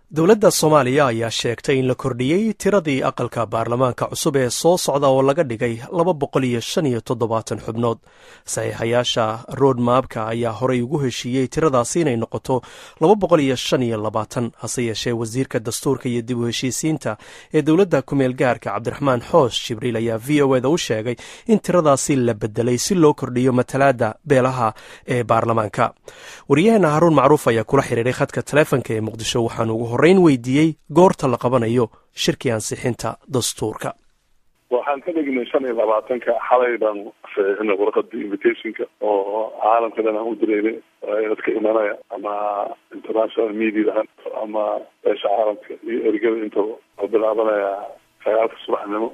dowladda soomaaliya ayaa sheegtay in la kordhiyey tiradii aqalka baarlamaanka cusub ee soo socda oo laga dhigay laba boqol iyo shan iyo toddobaatan xubnood saxiixayaasha road maabka ayaa horey ugu heshiiyey tiradaasi inay noqoto laba boqol iyo shan iyo labaatan hase yeeshee wasiirka dastuurka iyo dib u heshiisiinta ee dowladda kumeel gaarka cabdiraxmaan xoos jibriil ayaa v o eda u sheegay in tiradaasi la bedelay si loo kordhiyo matalaadda beelaha ee baarlamaanka waryaheena haruun macruuf ayaa kula xiriiray khadka taleefonka ee muqdisho waxaan ugu horreyn weydiiyey goorta la qabanayo shirkii ansixinta dastuurka waxaan ka dhignay shan iyo labaatanka xalay baan saxiixinay warqadii invitationka oo caalamka dhan aan u direynay dadka imanaya ama international media ama beesha caalamka iyo ergada intaba oo bilaabanaya sagaalka subaxnimo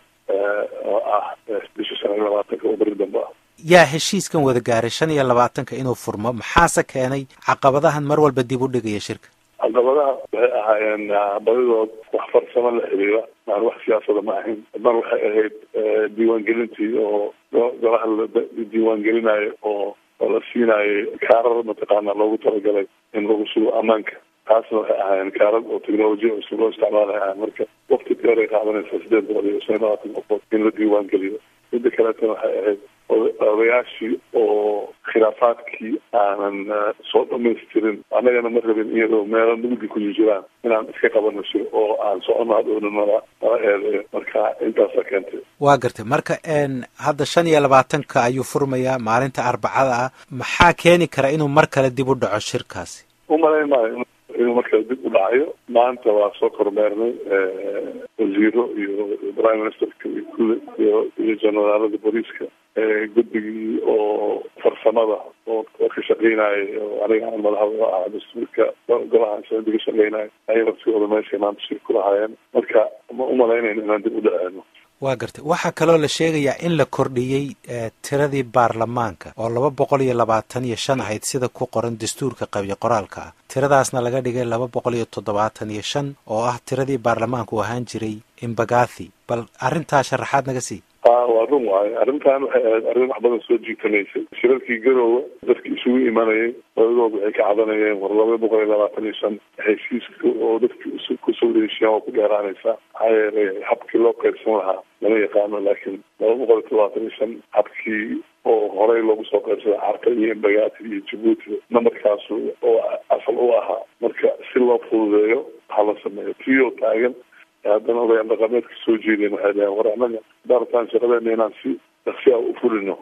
oo ah bisha shan iyo labaatanka oo beri dambe ah yaa heshiiskan wada gaaray shan iyo labaatanka inuu furmo maxaase keenay caqabadahan mar walba dib u dhigaya shirka caqabadaha waxay ahaayeen badidood wax farsamo la xiriira maan wax siyaasada ma ahayn mar waxay ahayd diiwaangelintii oo golaha la diiwaangelinayo oo oo la siinayo kaarar mataqaana loogu talagalay in lagu sugo ammaanka taasna waxay ahaayeen kaarar oo technolojiya cusub loo isticmaalay ahaan marka wakti dheer ay qaadanaysa sideed boqol iyo shan iyo labaatan qofood in la diiwaangeliyo midda kaleetana waxay ahayd odayaashii oo khilaafaadkii aanan soo dhamaystirin annagana ma rabin iyadoo meelo mugdi ku jiraan inaan iska qabano shir oo aan socono hadhowna nala nala eedeeyo marka intaasa keentay waa gartay marka hadda shan iyo labaatanka ayuu furmayaa maalinta arbacada ah maxaa keeni kara inuu mar kale dib u dhaco shirkaasi umalayn maayo inuu markale dib u dhacayo maanta waa soo kormeernay wasiiro iyo prime ministerka iyo kule iyo iyo generaalada booliiska guddigii oo farsamada oo ka shaqeynayay oo aniga aan madaxda ah dastuurka golaha sicida ka shaqeynayo ayay laftigooda meeshay maanta shir ku lahaayeen marka ma umalaynayno inaan dib u dhaceeno waa gartay waxaa kaloo la sheegayaa in la kordhiyey tiradii baarlamaanka oo laba boqol iyo labaatan iyo shan ahayd sida ku qoran dastuurka qabiyo qoraalka ah tiradaasna laga dhigay laba boqol iyo toddobaatan iyo shan oo ah tiradii baarlamaanku ahaan jiray imbagathi bal arrintaa sharaxaad naga sii a waa run waayo arrintan waxay ahayd arrin wax badan soo jiitamaysay shirarkii garoowe dadki isugu imanayay badadood waxay ka cadanayeen war laba boqol iyo labaatan iyo shan heshiiska oo dadki kusoo heshiiyaan waa ku dheeraanaysaa maxaa yeelay habkii loo qaybsan lahaa lama yaqaano laakiin laba boqol iyo toddobaatan iyo shan habkii oo horey loogu soo qaybsaday carta iyo imbagaati iyo jabuuti namarkaas oo asal u ahaa marka si loo fududeeyo waxaa la sameeyo tio taagan haddana odayaal dhaqameedka soo jeedeen waxay dhaheen war annaga daartaan shaqadeena inaan si daksi a u fulino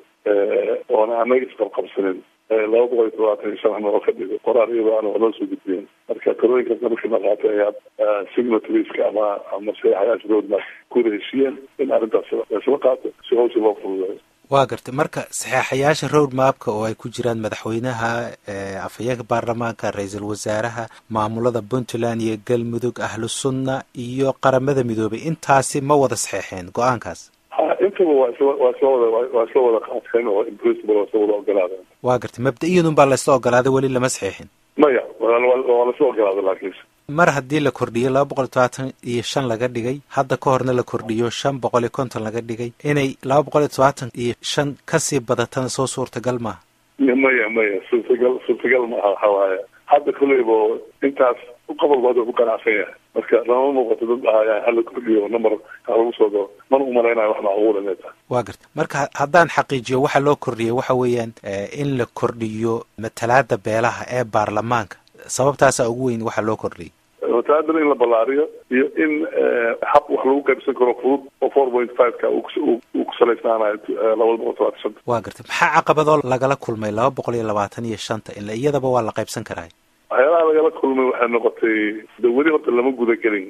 oona annaga isqabqabsanin laba boqol iyo todobaatan iyo shan noo ka dhigo qoraal iyadoo aan waxloo soo gudbiyen marka talooyinkaas markii la qaatay ayaa signatarieska ama ama saxayaasha roadmap kuwada heshiiyeen in arrintaas laysla qaato si hawsha loo fududeeyo waa gartay marka saxeexayaasha road mapka oo ay ku jiraan madaxweynaha afhayeenka baarlamaanka ra-iisul wasaaraha maamulada puntland iyo galmudug ahlu sunna iyo qaramada midoobay intaasi ma wada saxeexeen go-aankaas ha intaba waa isla waa isla wada waa isla wada qaateen oo imprinciple waa isla wada ogolaadeen waa gartay mabda-iyadun baa laysla ogolaaday weli lama saxeexin maya waa lasla ogolaaday laakiinse mar haddii la kordhiyo laba boqol iyo todobaatan iyo shan laga dhigay hadda ka horna la kordhiyo shan boqol iyo konton laga dhigay inay laba boqol iyo todobaatan iyo shan kasii badatana soo suurtagal maaha maya maya suurtagal suurtagal maaha waxa waaye hadda koleyba intaas qobol baad ku qanacsan yahay marka lama muuqato dad ahaya hala kordhiyo number ha lagu soo daro mana umalaynayo wax macquula inay tahay waa garta marka haddaan xaqiijiyo waxa loo kordhiyay waxa weeyaan in la kordhiyo matalaada beelaha ee baarlamaanka sababtaasaa ugu weyn waxa loo kordhiyay matalaadana in la ballaariyo iyo in hab wax lagu qaybsan karo fudud oo four point five ka uu ku salaysnaanayo labada boqol todobaatan shanta waa gartay maxaa caqabadoo lagala kulmay laba boqol iyo labaatan iyo shanta ila iyadaba waa la qaybsan karaa waxyaalaha lagala kulmay waxay noqotay de weli horta lama guda gelin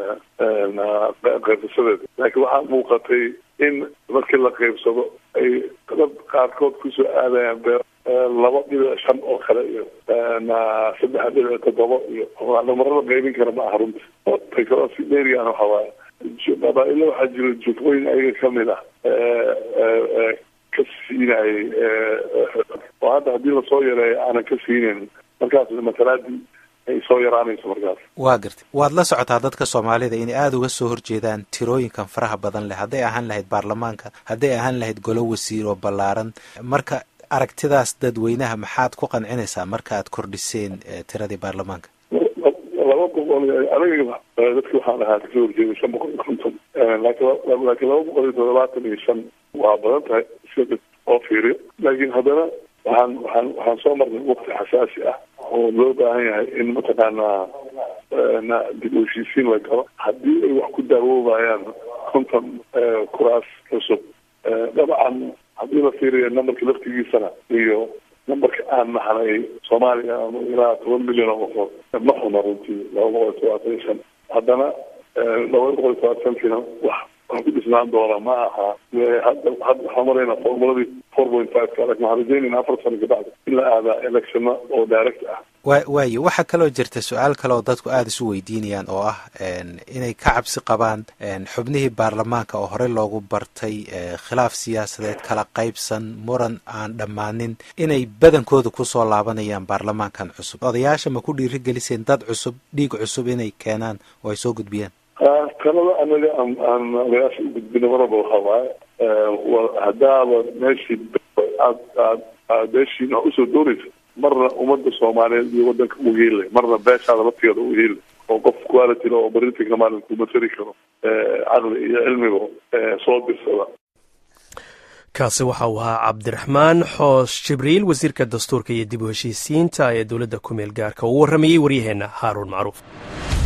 qaybsasadeeda laakiin waxaa muuqatay in markii la qaybsado ay dad qaarkood kusoo aadayaan bee laba dhibic shan oo kale iyo saddex dhibic toddoba iyo namaro la qaybin kara ma aha runti tay kaloo si dheeriyan waxa waaye qabaa-ilo waxaa jira jufooyin ayaga kamid ah ka siinayay oo hadda haddii lasoo yareeyo aanan ka siinayn markaas matalaadii ay soo yaraanayso markaas waa gartay waad la socotaa dadka soomaalida inay aada uga soo horjeedaan tirooyinkan faraha badan leh hadday ahaan lahayd baarlamaanka hadday ahaan lahayd golo wasiir oo ballaaran marka aragtidaas dadweynaha maxaad ku qancinaysaa marka aad kordhiseen tiradii baarlamaanka laba boqol aniga dadki waxaan ahaa kasoo horjeeday shan boqol iyo konton laakiin laakiin laba boqol iyo toddobaatan iyo shan waa badan tahay sida oo fiiriyo laakiin haddana waxaan waxaan waxaan soo marnay waqti xasaasi ah oo loo baahan yahay in mataqaanaa na dib u heshiisiin la galo haddii ay wax ku daawoobayaan konton kuraas cusub dabcan haddii la fiiriyo nambarka laftigiisana iyo nambarka aan naxnay soomaaliya ama ilaa toban milyan oo qofood ma xuma runtii laba boqol iyo todobaatan iyo shan haddana laba boqol iyo todobaatankiina wax wax ku dhisnaan doona ma aha hadda hadda waxaan maraynaa formuladii four point five ka laakin waxaan rajeynayna afar sano kabacdi in la aadaa electiona oo direct ah wa waayo waxaa kaloo jirta su-aal kale oo dadku aada isu weydiinayaan oo ah inay ka cabsi qabaan xubnihii baarlamaanka oo horey loogu bartay khilaaf siyaasadeed kala qaybsan muran aan dhammaanin inay badankooda kusoo laabanayaan baarlamaankan cusub odayaasha ma ku dhiiri geliseen dad cusub dhiig cusub inay keenaan oo ay soo gudbiyaan talada anaga aan aan odayaasha u gudbina maraba waxa waaye haddaaba meeshii aad aad aad meeshiina usoo doonaysa marna ummadda soomaaliyeed iyo wadanka u hiilay marna beeshaada laftigeeda u hiilay oo qof quality oo baritikna maalin ku matali karo caqli iyo cilmiba soo dirsada kaasi waxa uu ahaa cabdiraxmaan xoos jibriil wasiirka dastuurka iyo dib u heshiisiinta ee dowladda ku meel gaarka uu warramayey waryaheenna haaruun macruuf